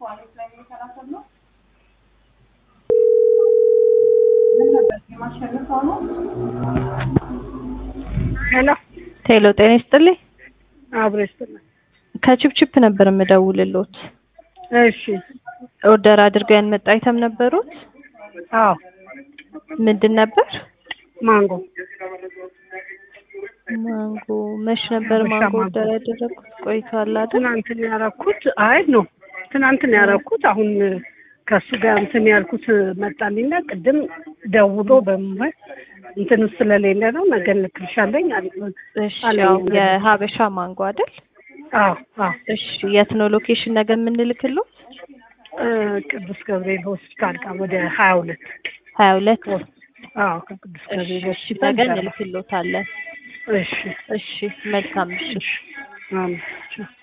ሄሎ ቴሎ ጤና ይስጥልኝ። አብሮ ይስጥልኝ። ከቺፕቺፕ ነበር የምደውልሎት። እሺ ኦርደር አድርገው ያንመጣ አይተም ነበሩት? አዎ ምንድን ነበር? ማንጎ ማንጎ መች ነበር ሀበሻ ማንጎ ማንጎ። ኦርደር ያደረኩት? ቆይቷል አይደል? ትናንትን ያረኩት አይ ነው ትናንትን ያረኩት አሁን ከሱ ጋር እንትን ያልኩት መጣልኝና ቅድም ደውሎ በመ እንትን ውስጥ ስለሌለ ነው ነገ ልክልሻለኝ አለ። እሺ አለኝ ያው እንግዲህ። የሀበሻ ማንጎ አይደል? አዎ አዎ እሺ የት ነው ሎኬሽን ነገር የምንልክሎት? እ ቅዱስ ገብርኤል ሆስፒታል ጋር ወደ ሀያ ሁለት ሀያ ሁለት አዎ ከቅዱስ ገብርኤል እሺ ሆስፒታል ነገ ጋር እንልክሎታለን። እሺ እሺ መልካም ምሽት። አሜን